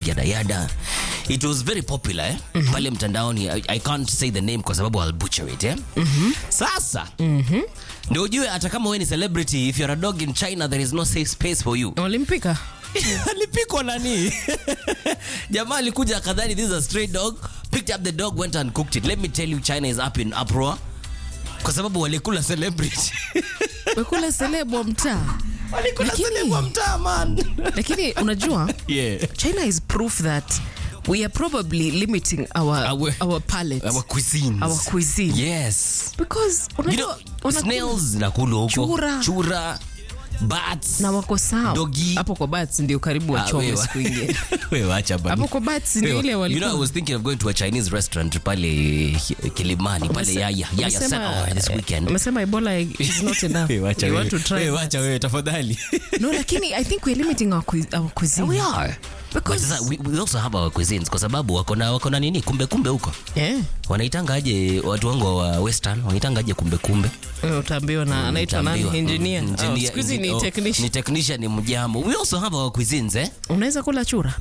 yada yada it was very popular eh? pale mtandaoni I, i can't say the name kwa sababu I'll butcher it eh? sasa ndio ujue hata kama wewe ni celebrity if you're a dog in china there is no safe space for you walimpika alipikwa nani jamaa alikuja akadhani this is a stray dog picked up the dog went and cooked it let me tell you china is up in uproar kwa sababu walikula celebrity wekula seleb wa mtaa walikula Lakini- celeb wa mtaa man lakini unajua yeah china is proof that we are probably limiting our, Our- our, palate our cuisines our cuisine yes because you know unajua wanakula- snails zinakulwa huko Chura. chura bats na wako sawa Dogi. hapo kwa bats ndio karibu Ah, wachome wewe- siku ingine wewe acha bana. hapo kwa bats ndio Wewe, ile you know, I walikuwa was thinking of going to a Chinese restaurant pale Kilimani pale Umese- Yaya Yaya umesema- Sana oh, this weekend. umesema ebola is not enough Wewe acha you wewe. want to try Wewe that. acha wewe tafadhali. no lakini i think we're limiting our, cui- our cuisine We are. But Because- sasa we, we also have our cuisines kwa sababu wako na wako na nini kumbe kumbe huko. yeah. Wanaitanga aje watu wangu wa western wanaitanga aje kumbe kumbe. Eh, utaambiwa na anaitwa nani Utaambiwa. engineer Mm, Oh, engineer- siku hizi ni oh, technician Ni technician ni mjambo. We also have our cuisines eh. unaweza kula chura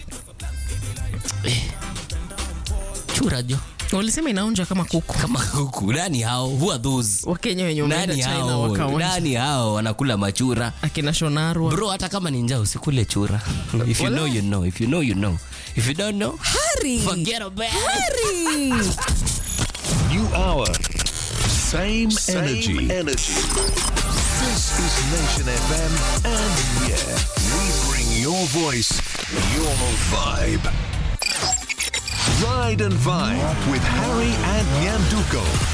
Chura jo. walisema inaonja kama kuku Kama huku nani hao? Who are those? wakenya wenye wameenda Nani china hao? wakaonja Nani hao wanakula machura? akina shonarwa Bro, hata kama ni njaa usikule chura. If you Wala. know you know. If you know you know. If you don't know, Hari! forget about it. Hari! New hour. Same, Same energy. energy. This is Nation FM, and yeah, We bring your voice, your vibe. Ride and Vibe with Harry and Nyanduko.